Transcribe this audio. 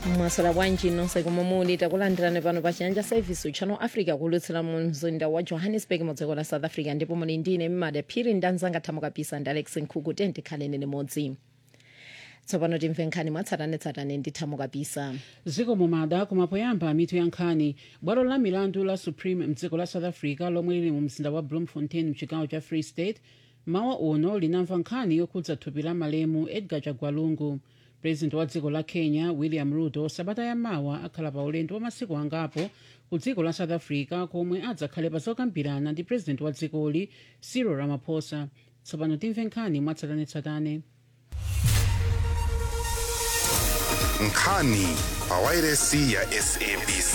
mwasala bwanji nonse komwe muli takulandirani pano pa chiyanja service channel africa kulutsira mu mzinda wa johannesburg mu dziko la south africa ndipo muli ndine mmada phiri ndanzanga thamo kapisa ndi alex nkhuku tenti khaleni limodzi tsopano timve nkhani mwatsatanetsatane ndi thamo kapisa ziko mumada kumapoyamba mitu ya nkhani bwalo la milandu la supreme mdziko la south africa lomwe lili mu mzinda wa bloemfontein mchigawo cha free state mawa uno linamva nkhani yokhudza thupi la malemu edgar chagwalungu president wa dziko la kenya william ruto sabata yamawa akhala pa ulendo wa masiku angapo ku dziko la south africa komwe adzakhale pa zokambirana ndi president wa dzikoli cyril ramaphosa tsopano timve nkhani mwatsatanetsatane nkhani pa wairesi ya sabc